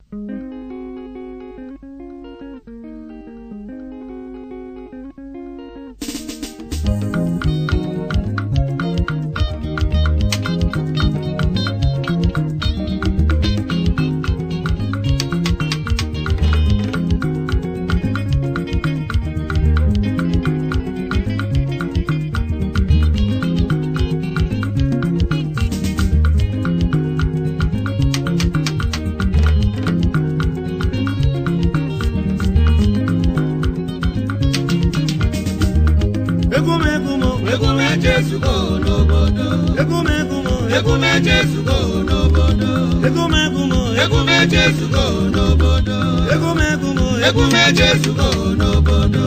egwu m egwu m egwu m echezugo n'obodo egwu m egwu m egwu m echezugo n'obodo egwu m egwu m egwu m echezugo n'obodo egwu m egwu m egwu m echezugo n'obodo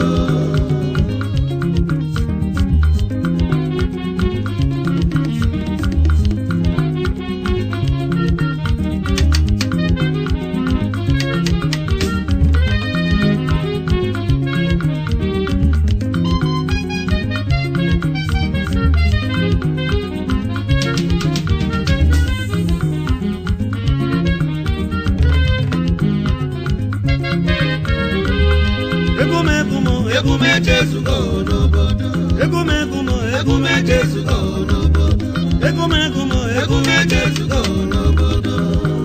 egwu m egwu m egwu m echezugo n'obodo egwu m egwu m egwu m echezugo n'obodo egwu m egwu m egwu m echezugo n'obodo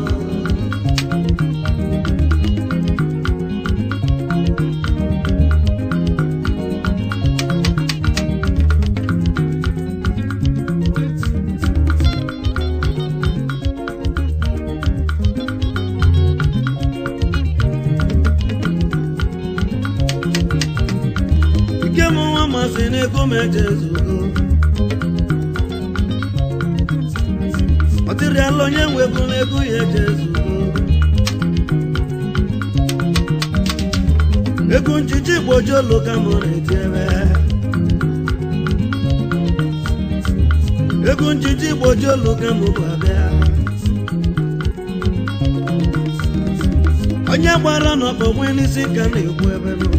ike m nwa masị na ego m ejezugo ọ dịrịala onye nwe ego na ego ya ejezugo ego njiji gbojolo ka m na-eti ebe ego njiji gbojolo ka m bụ abịa onye gbara n'ọkpọ nwee n'isi ka na-ekwu ebe nọ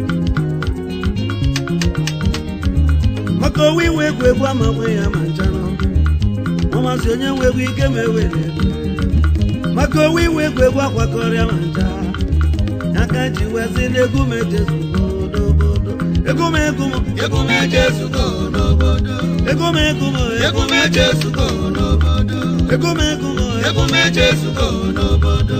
maka owe iwe egwu egwu ama nwe ya ma nchanụ ọmasị onye nwe egwu ike ma ewere maka owe iwe egwu egwu akwakọrịa ma ncha ya ka ji wezi n'egwu m ejezugo obodo egwu m egwu m egwu m echezugo n'obodo egwu m egwu m egwu m echezugo n'obodo egwu m egwu m egwu m echezugo n'obodo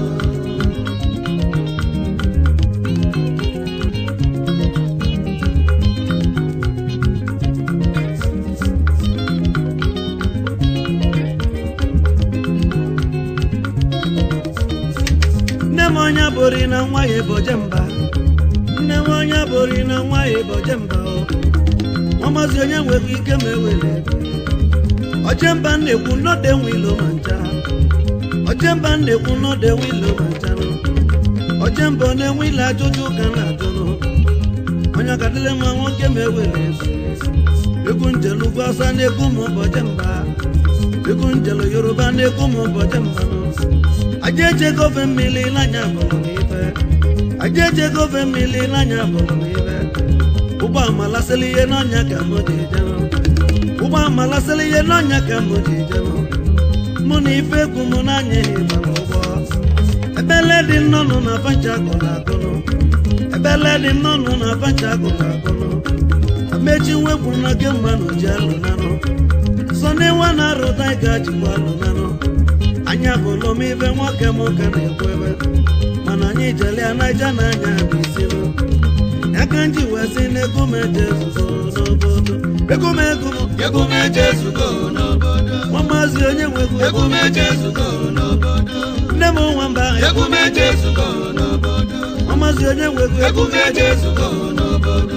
nne m onye bụrụ na nwa ya eboje mba nne m onye bụrụ na nwa ya eboje mba ọmasị onye nwere ike ma ewere oche mba na-ekwu nnọdụ enwe ilo ma ncha oche mba na-ekwu nnọdụ enwe ilo ma ncha nụ oche mba ọ na-enwe ile ajụjụ ka na-ajụnụ onye ọkadịle ma nwoke ma ewere egwu njelu ugwu ọsa na-ekwu ma ụbọchị mba egwu njelu yoruba na-ekwu ma ụbọchị mba nụ aja eje gofe mmiri n'anya bụrụ m ife aja eje gofe mmiri n'anya bụrụ m ife ụgbọ amalasịla ihe n'ọnya ka m ji jenụ ụgbọ amalasịla ihe n'ọnya ka m ji jenụ mụ na ife egwu m n'anya ịgbara ụgbọ ebele dị nnọnụ na pancha akụrụ akụnụ ebele dị nnọnụ na pancha akụrụ akụnụ amechi nwekwu na ge mmanụ ji alụ nanụ sọ na ịwa na-arụta ịga jikwa alụ nanụ anyị abụlụ m ibe nwoke m ka na-ekwu ebe mana anyị jelia naija na anya bụ isi nụ ya ka nji wee sị na ego m eje ezuzo n'obodo ego m ego m egwu m echezugo n'obodo nwa maazị onye nwegwu egwu m echezugo n'obodo nne m nwamba egwu m echezugo n'obodo nwa maazị onye nwegwu egwu m echezugo n'obodo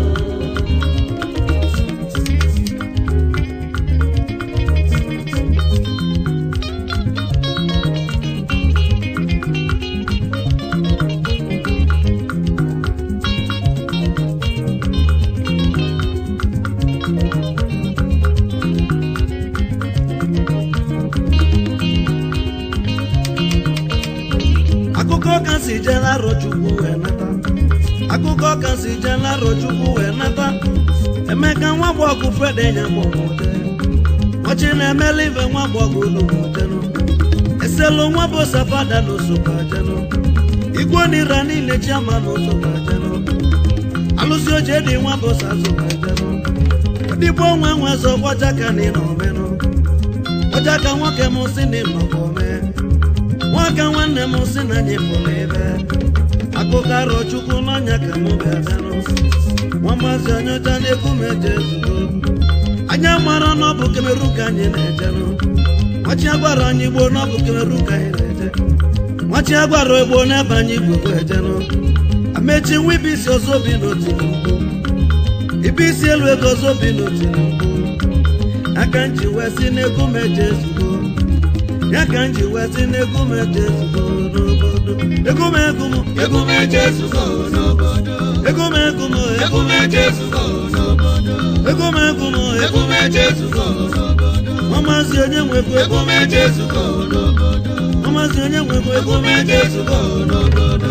akụkọ ka si jee n'arọ chukwu wee nata akụkọ ka si jee n'arọ chukwu wee nata emeka nwa gbọgụ fede nya gbọmụde ọchị na-emela ibe nwa gbọgụ olumodenụ iselu nwa bụ safada n'osokwajenụ igwe nira niile chiama n'osokwajenụ alụsị oche dị nwa bụ sazokwajenụ dịgbo nwa nwe zọ gbajaka na ịnọmenụ gbajaka nwoke m si na ịnọkọ mee nwaka nwanne m si na anyị pụrụ ebe akụkọ arọ chukwu n'ọnya ka m bịabenụ nwa maazị onyeọcha na-ekwu m eje ezugo anya mara na ọ bụ kemeru ka anyị na-ejenụ nwachi agwara anyị gboo na ọ bụ kemeru ka anyị na-eje nwachi agwara egbo n'ebe anyị gbogbo ejenụ amechi nwa ibe isi ọzọ bi n'otu n'ugwu ibe isi elu ego ọzọ bi n'otu n'ugwu aka nji wee si n'ego m eje ezugo ya ka nji wee si n'ego m eje ezugo n'obodo ego m ego m Egwu m eje ezugo n'obodo. ego m ego m Egwu m eje ezugo n'obodo. ego m ego m Egwu m eje ezugo n'obodo. nwa maazị onye nwekwa Egwu ego m eje ezugo n'obodo. nwa maazị onye nwekwa ego Egwu m eje ezugo n'obodo.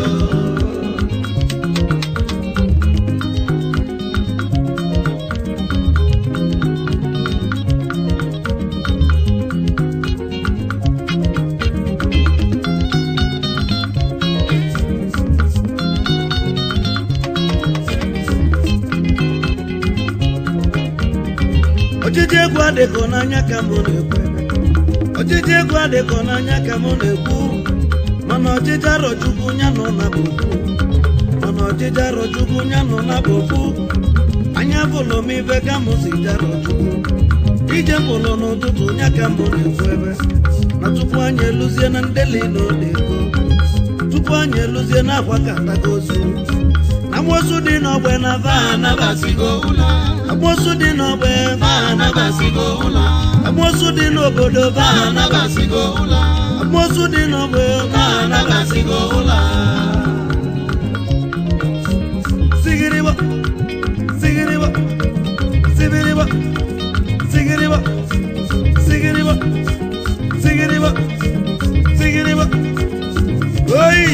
ọchịchị egwu adịkọ n'anya ka mụ na-ekwu ọchịchị egwu adịkọ n'anya ka mụ na-ekwu mana ọchịchị arọchukwu ya nọ na bofu mana ọchịchị arọchukwu ya nọ na bofu anya bụlụ m ife ka mụ si jarọchukwu ije bụlụ n'ụtụtụ ya ka mụ na-ekwu ebe na tupu anyị eluzie na ndeli na odeko tupu anyị eluzie na akwa katagozu na mmosu dị n'ọgbe na va Anabasigo ụla. amosu dị n'ọgbe va Anabasigo ụla. amosu dị n'obodo va Anabasigo ụla. amosu dị n'ọgbe va Anabasigo ụla. sigiriba sigiriba sibiriba sigiriba sigiriba sigiriba sigiriba oyi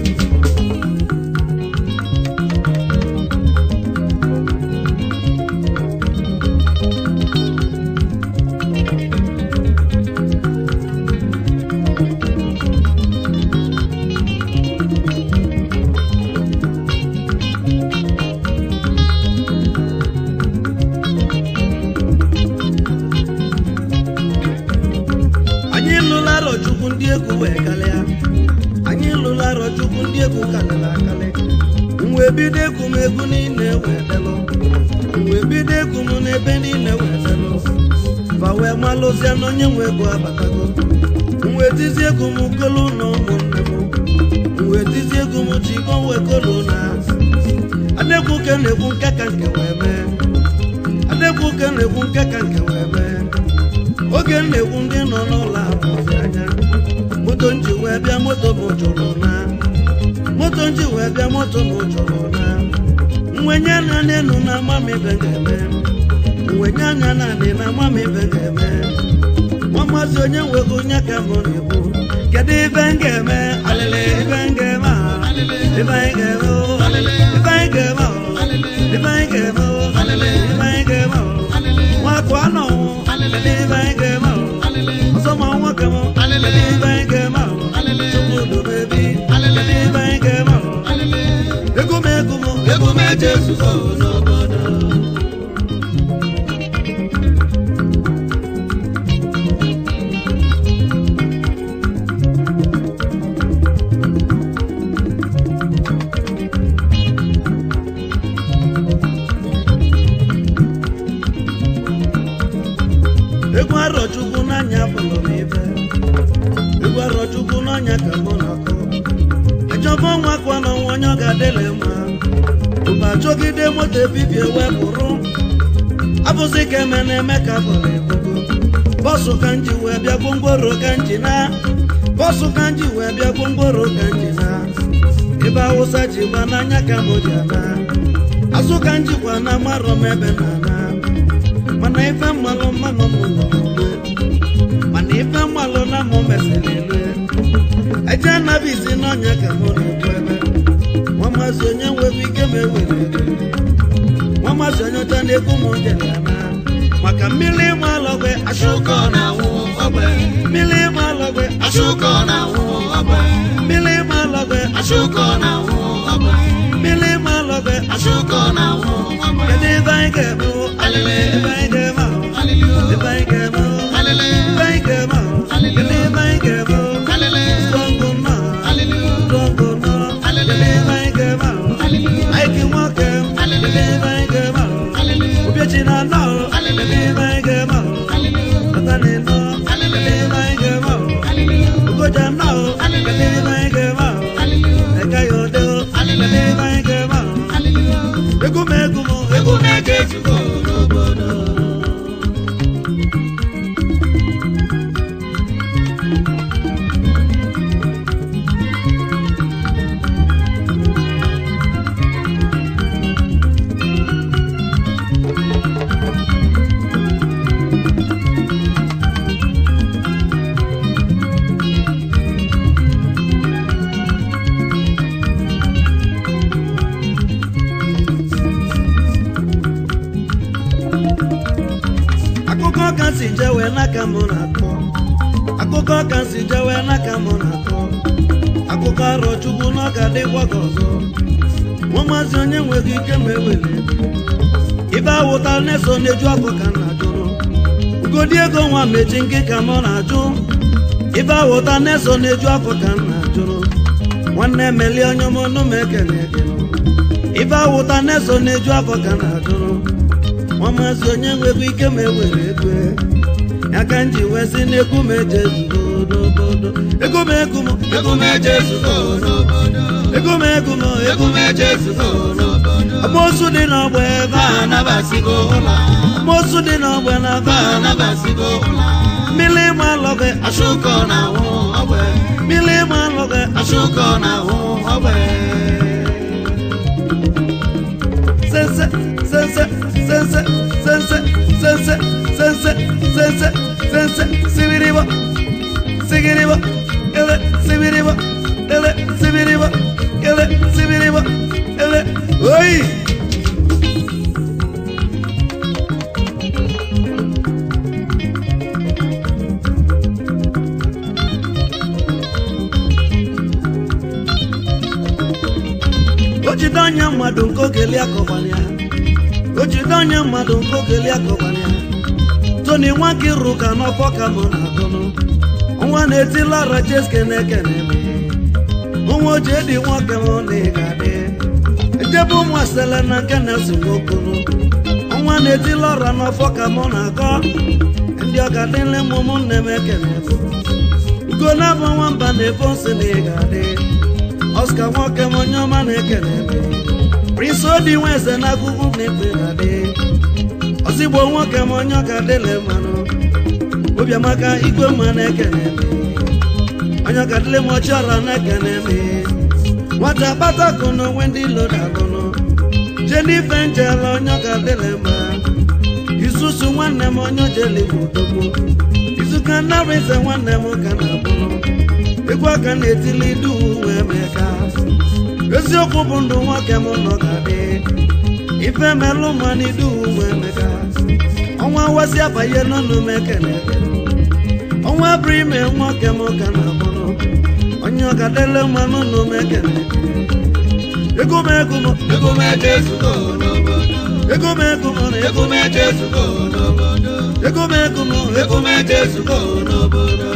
anyị lụla arọ chukwu ndị egwu wee kalịa anyị lụla arọ chukwu ndị egwu kalịla akalị mgbe bido egwu m egwu niile wee delụ mgbe bido egwu m n'ebe niile wee delụ fa wee malụzie na onye nwe egwu abatago mgbe tizie egwu m kolu na ụmụnne m mgbe tizie egwu m chibo wee kolu na adekwu ke na-ekwu nke ka nke wee mee adekwu ke na-ekwu nke ka nke wee mee oge m na-ekwu ndị nọ n'ụlọ abụzi anya moto nji wee bịa moto m jụrụ na moto nji wee bịa moto m jụrụ na mwenye anya n'elu na ama m ibe ga-eme mwenye anya naanị na ama m ibe ga-eme nwa maazị onye nwego onye ka m na-ekwu kedu ibe m ga-eme alịlị ibe m ga-eme a ibe anyị ga-eme o ibe anyị ga-eme o ibe anyị ga-eme o ibe anyị ga-eme o nwakụ anọ kedu ibe anyị ga-eme o ọzọ ma nwoke m kedu ibe anyị ga-eme o chukwu dobebi kedu ibe anyị ga-eme o ego m ego m Egwu m eje ezugo n'obodo. egwu arọchukwu n'anya bụrụ m ibe egwu arọchukwu n'anya ka mụ na-akọ achọba ọnwa kwa n'ọnwa onye ọ ga-adịle mma mgbe achọgide moto ebibie wee pụrụ abụzi ka eme na-eme ka bụrụ ebugo bọsụ ka nji wee bịa gwongworo ka nji na bọsụ ka nji wee bịa gwongworo ka nji na ebe awụsa ji gba n'anya ka mụ ji ana azụ ka njikwa na marọ m ebe na ana mana ife mmalụ mmanụ m nọ n'ugbo mana ife mmalụ na mụ mesịrị elu eje anabizi n'ọnya ka mụ na-ekwu ebe nwa maazị onye nwere ike ma ewere ego nwa maazị onye ọcha na-ekwu m jere ya na maka mmiri ịma alọgwe Ashoka na-awụ, ọ ogbe mmiri ma lọgwe ashuko na nwụ ogbe mmiri ma lọgwe ashuko na nwụ ogbe mmiri ma lọgwe ashuko na nwụ ogbe kedu ebe anyị ga-eme o? alele ebe anyị ga-eme ahụ alele ebe anyị ga-eme o? alele ebe anyị ga-eme ahụ kedu ebe anyị ga-eme o? alele Strong nọ alele strong nọ kedu ebe anyị ga-eme ahụ Aiki nwoke kedu ebe anyị ga-eme ahụ alele Obiechi na nọ kedu ebe anyị ga-eme ahụ Atani nọ kedu ebe anyị ga-eme ahụ Ugoja nọ kedu ebe anyị ga-eme ahụ Eka ya ode kedu ebe anyị ga-eme ahụ Egwu m egwu m egwu egwu na-eje ezugo n'obodo akụkọ ka si jewe n'aka m na-akọ akụkọ ka si jewe n'aka m na-akọ akụkọ arọ chukwu n'ọka dịkwa ka ọzọ nwa maazị onye nweghị ike ma ewele ibe awụta na-eso na-eju afọ ka m na-ajụrụ ugodi ego nwa mechi nke ka m na-ajụ ibe awụta na-eso na-eju afọ ka m na-ajụrụ nwanne emeli onye ọmụnụ m ekene ekene ibe awụta na-eso na-eju afọ ka m na-ajụrụ nwa maazị onye nwere ike ma ewere ego ya ka m ji wee sị na egwu m eje zugodogodo ego m egwu m egwu na-eje ezugo n'obodo ego m egwu m egwu egwu na-eje ezugo n'obodo amosu dị n'ọgba ebe ba a anabasigo ụla amosu dị n'ọgba na ba ebe a anabasigo ụla mmiri ma alọgị ashuko na nwụ ogbe mmiri ma alọgị ashuko na nwụ ogbe sense sense sense sense sense sense sense sense sibiribo sigiribo ele sibiribo ele sibiribo ele sibiribo ele oyi o jide anya mmadụ nke ogeli akọgbara ya o jide anya mmadụ nke ogeli akọgbara ya toni nwa gị rụ ka n'ọfọ ka mụ na-agụnụ nwa na-etila ara jeske na-ekene m nwa oji edi nwoke m na ị ga-adị ejebe ụmụ asele na nke na-esi nwokunu nwa na-etila ọra n'ọfọ ka mụ na-akọ ndị ọga dịle m ụmụnne m ekene m ugo na-abụ nwamba na-efe nsị na ị ga-adị Oscar nwoke m onye ọma na-ekele m Prince Odi Nweze na agụgụ na-ekpe ga-adị Ozigbo nwoke m onye ọka dịle mmanụ Obiamaka igwe mma na-ekele m onye ọka dịle m ọchịọra na-ekele m nwata kpatakụ na onwe ndị loda agụnụ Jennifer Njela onye ọka dịle mma Isusu nwanne m onye ojeli bụ odogbo Izuka Nnarịze nwanne m ka na-abụnụ egwu aka na-etili duu wee meka eziokwu bụ ndụ nwoke m nọ ga-adị ife melụ mmanụ duu wee meka ọnwa wasị abanye n'ọnụ m ekene ọnwa bụrụ ime nwoke m ka na-abụrụ onye ọgadele mmanụ nụ m ekene ego m ego m egwu na-eje ezugo n'obodo ego m ego m egwu na-eje ezugo n'obodo ego m ego m egwu na-eje ezugo n'obodo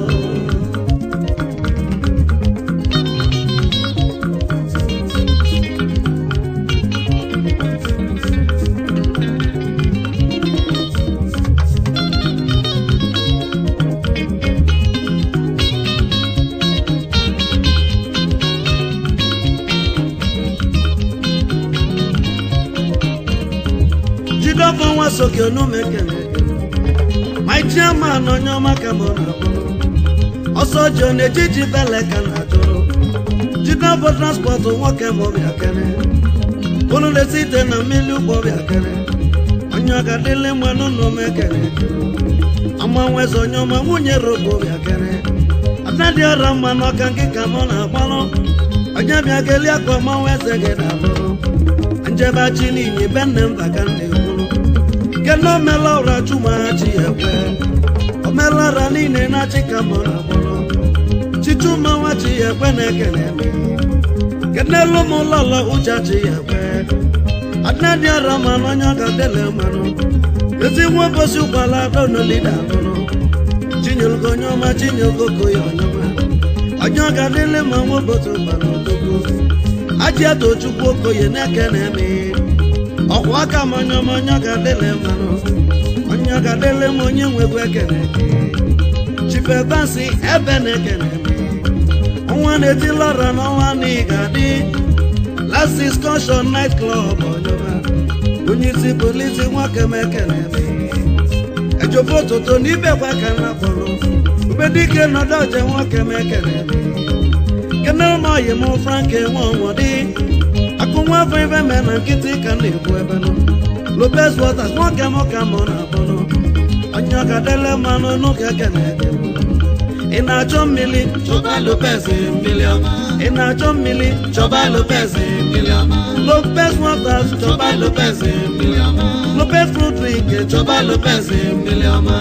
jidọfọ nwa soke onume kene my chairman onye ọma ka mụ na-abụrụ ọsọ jo na-ejiji bele ka na-ajụrụ jidọfọ transpọtụ nwoke m bịa kene unu na-esi ite na mmiri ụgbọ bịa kene onye ọga dịle mmanụ n'ume kene amanweze onye ọma nwunye robo bịa kene adadị ọra mma n'ọka nke ka mụ na-agbalụ onye bịa geli akọ manweze gị na-alụrụ njebachi niile be nne mba ka nna ekwuru kena omela ụra chụmachi ekwe ọ omelara niile na-achị ka mụ na agbọrọ chichuma nwa chi ya ekwe na-ekene eme kenelu m ụlọlọ ụja chi ya ekwe adịnadị ara manụ onye ọ ga-adịle mmanụ ezigbo ụbọchị ụkwala donolida alụrụ chinyelgo onye ọma chinyelgoko ya onye ọma onye ọ ga-adịle ma nwa ụbọchị ụgbala odogwu aji ato chukwu okoye na-eke na-eme ọkwa aka m onye ọma onye ọ ga-adịle mmanụ onye ọ ga-adịle m onye nwegwu ekene eke chifebansi ebe na-ekene eme ọnwa na-etila ọra n'ọnwa na ị ga-adị last discussion night club ọnyọba onye isi polisi nwoke m ekene eme ejobo ụtụtụ na ibekwa ka na kpọrọ ubedike nọdụ ọje nwoke m ekene eme kene ụmụ ọyị m frank enwe ọnwọdị akụ nwa afọ ife mee na nkịtị ka m na-ekwu ebe nọ lopez waters nwoke m ka mụ na-akpọrọ onye ọka dele mmanụ n'ụka ekene eke ị na-achọ mmiri Chọba Lopez mmiri ọma. ị na-achọ mmiri Chọba Lopez mmiri ọma. lopez waters Chọba Lopez mmiri ọma. lopez fruit drink Chọba Lopez mmiri ọma.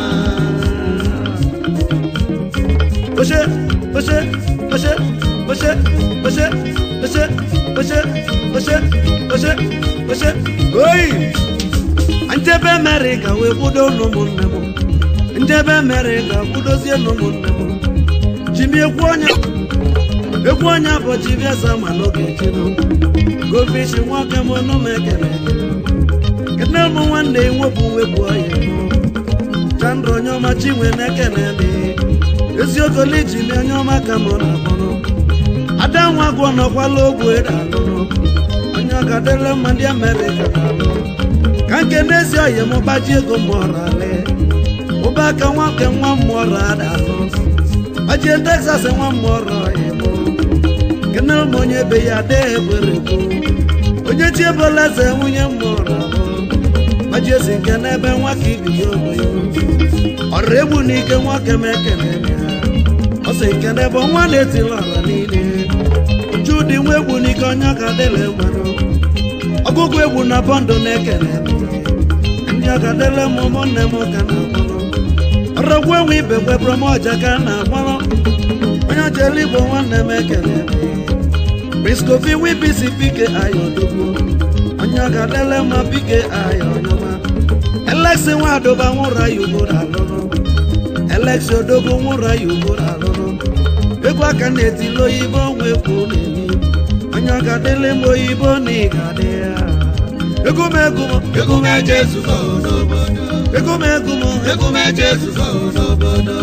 Oṣé, oṣé, oṣé, oṣé, oṣé, oṣé, oṣé, oṣé, oṣé, oṣé. Oyi! Njebe Amerịka wee kwudo n'ụmụnne m. Njebe Amerịka kwudozie n'ụmụnne m. Jimi ekwu onye ekwu onye bụ Chibiasa ma n'oge chino. Gofishi nwoke m ọnụ m ekele ekele. Kene m nwanne nwepụ wepụ ọya mụ. Chandra onye ọma Chinwe na-ekene m. eziokwu lijili onye ọma ka mụ na akpọrọ ada nwa gwọ nọkwala ogwu ede alụrụ onye ọka dịle mma ndị amerịka na-alụ ka nke n'ezi oyi m gbaji ego mmụọrọ alị ụba aka nwoke nwa mmụọrọ ada alụ gbajie texas nwa mmụọrọ ya mụ kenere m onye be ya adịghị egbere egbu onye chi ebola eze nwunye mmụọrọ alụ gbajie si nke n'ebe nwa ka ibi ya ogbe ọrụ egbu n'ike nwoke m ekene ya ọ sị nke n'ebe nwa na-etili ọra niile uju dị nwa egbu n'ike onye ọka dịle mmanụ ọgụgụ egwu na bọndụ na-ekene m ndị ọka dịle m ụmụnne m ka na-akpọrọ ọrọgwu enwe ibe kwebụrụ m ọja ka na-akpọrọ onye ọcha eluigbo nwanne m ekene m briskofi wibisi pike ayo dogbo onye ọka dịle mma pike ayo ọnyọma Alexi nwadoba nwụrụ ya ugboro alụrụ Alexi odogwu nwụrụ ya ugboro alụrụ egwu aka na-etili oyibo nwe kwu na-emi onye ọ ga-adịle m oyibo na ị ga-adị ya ego m ego m Egwu m eje ezugo n'obodo. ego m ego m Egwu m eje ezugo n'obodo.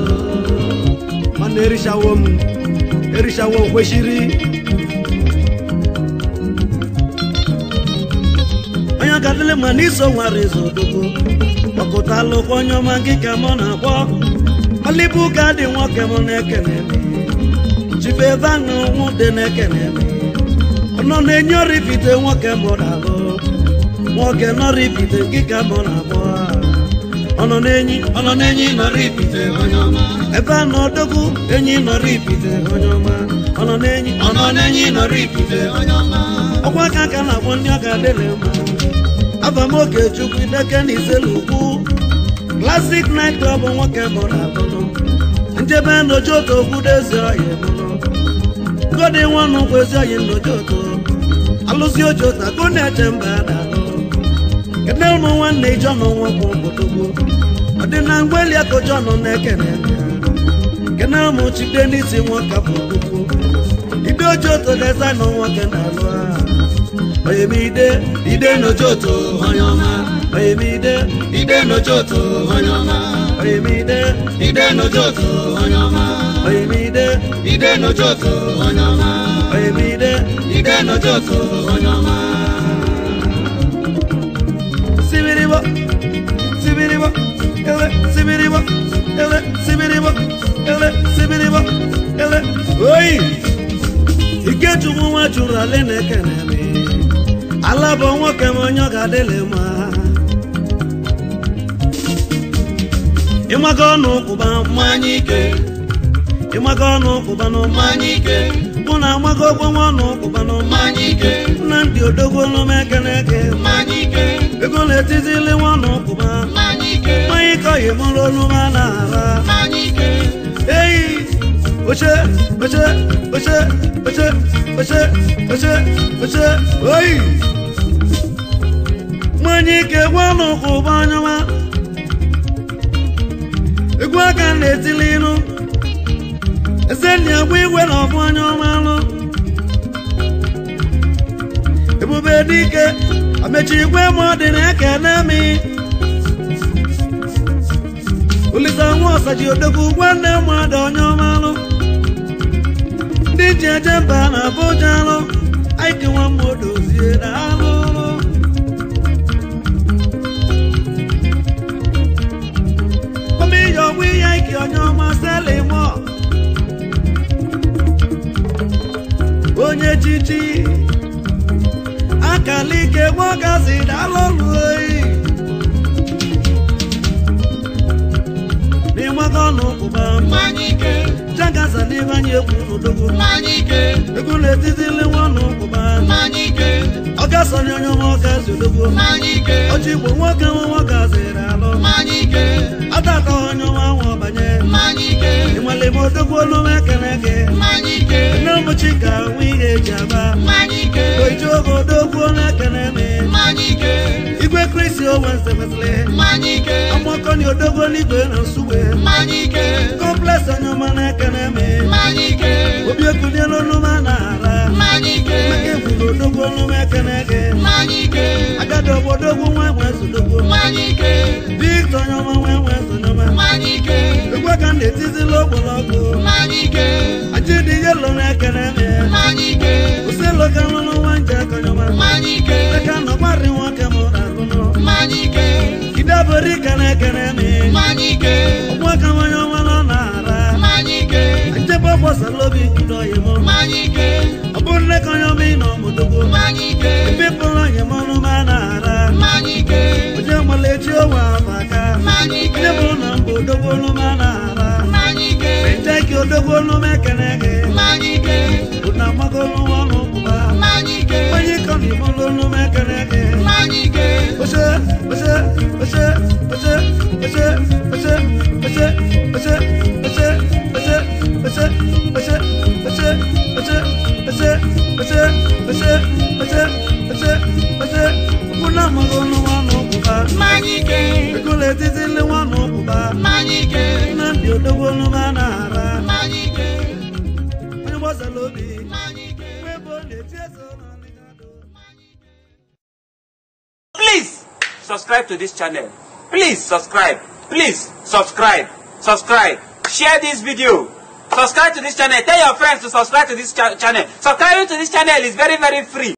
mana erichawo m erichawo kwesịrị onye ọ ga-adịle ma n'iso nwara ezo odogwu kpọkọta alụkwa onye ọma gị ka mụ na-akpọ malibu ka dị nwoke m na-ekene m chibe ebe aṅụ nwụ dị na-ekene m ọ nọ na-enye ọrịpite nwoke m na-alụ nwoke nọrịpite gị ka mụ na-akpọ ọ nọ na-enyi Ọ nọ n'enyi nọrọ ipite onye ọma. ebe a nọ odogwu enyi nọrọ ipite onye ọma ọ nọ n'enyi Ọ nọ n'enyi nọrọ ipite onye ọma. ọkwa aka aka na-akpọ ndị ọka dịrị mma abamoke chukwu ideke na iselu ugwu klasik nait klọb nwoke mụrụ abụnụ njebe nnoji otu okwudo ezi ọhịa mụnụ godi nwanụ bụ ezi ọhịa nnoji otu alụzi oji otu akụ na-eche mba dalụ kene ụmụ nwanne ijọnụ nwọkwụ odogwu ọdịna mgbeli akụjọnụ na-ekene ya kene ụmụ chide n'isi nwoke bụ odogwu ide oji otu dezaịnụ nwoke na-alụ ha oyemide Ide n'ojoto onye ọma. oyemide Ide n'ojoto onye ọma. oyemide Ide n'ojoto onye ọma. oyemide Ide n'ojoto onye ọma. oyemide Ide n'ojoto onye ọma. sibiribo sibiribo ele sibiribo ele sibiribo ele sibiribo ele oyi ikechukwu nwa chụrụ ale na-ekene m ala bụ nwoke m onye ọ ga-adịlị mma ịmaga ọnụ kwụba Mmanya ike. ịmaga ọnụ kwụba n'ụma Mmanya ike. mụ na amaga ogbenwe ọnụ kwụba n'ụma Mmanya ike. nnamdị odogwu n'ome ekene eke Mmanya ike. ego na-etizili nwa ọnụ kwụba Mmanya ike. mmanya ike oyi mụrụ olume na-ara oche oche oche oche oche oche oche oyi nwanyị ike gwa n'ụkwụ bụ anyanwa egwu aka na-etili ịnụ eze nna agwa igwe na ọbụ anya ọma anụ ebube dike amechi igwe ma ọ dị na-eke na-emi olisa nwa ọsaji odogwu nwanne mmadụ onye ọma anụ ndị ji eje mba na abụja anụ aike nwa mma odozie na anụ omiyọ ọgwụ ihe ike onye ọma seli mọ onye chichi akala ike gwagazi dalọlụ oyi n'ịgbago n'ụkwụba mmanya ike jagaza n'ibe anyị egwu n'odogwu mmanya ike egwu na-etiti nwa n'ụkwụba mmanya ike ọ gasọnye onye ọma ọgazi odogwu mmanya ike ọchị igbo nwoke nwa nwoke azịrị alụ mmanya ike ataka onye ọma nwa ọbanye mmanya ike ịmalime odogwu olu m ekene gị mmanya ike nne mụchi ka nwe ihe eji aba mmanya ike oji oge odogwu na-ekene me mmanya ike igwe kristi owense mesịrị mmanya ike amakọni odogwu n'igwe na nsugbe mmanya ike kọmplex onye ọma na-ekene me mmanya ike obi ekuniela olu m na-ara mmanya ike maka ekwuru odogwu olu m ekene gị mmanya ike agadi obodogwu nwa nwe zodogwu mmanya ike victor onye ọma nwe nwe zonyọma mmanya ike egwe ka m na-etizila ogbolọgwụ mmanya ike ajidi yelo na-ekene me mmanya ike uselo ka lụrụ nwa nje akọnyọma mmanya ike eka nọgbarị nwoke m na-alụnụ mmanya ike idebere ka na-ekene me mmanya ike ọgwa ka nwanye ọma nọ na-ara mmanya ike njebe gbasara obi nkudo oyi m mmanya ike ọ bụrụ nne ka onye ọma ị nọ mụdogbo mmanya ike epepụrụ onye m ọnụ ma na-ara mmanya ike onye malechi onwe afọ aka mmanya ike onye bụrụ na mba odogbo olu ma na-ara mmanya ike nje ka odogbo olu m ekene gị mmanya ike bụ na amago olu ọnụ ụkwụba mmanya ike onye ịkọ na imolu olu m ekene gị mmanya ike Oche, oche, oche, oche, oche, oche, oche, oche, oche, oche, oche, oche, oche, oche, oche, oche, oche, oche, oche, oche. Muna mago no wano kuba. mmanya ike Ekule titi le wano kuba. mmanya ike Na ndi odogo no manara. mmanya ike Onye wasa lobi. mmanya ike Webo le tieso na ligado. Please subscribe to this channel. Please subscribe. Please subscribe. Subscribe. Share this video. Subscribe to this channel. Tell your friends to subscribe to this cha- channel. Subscribing to this channel is very, very free.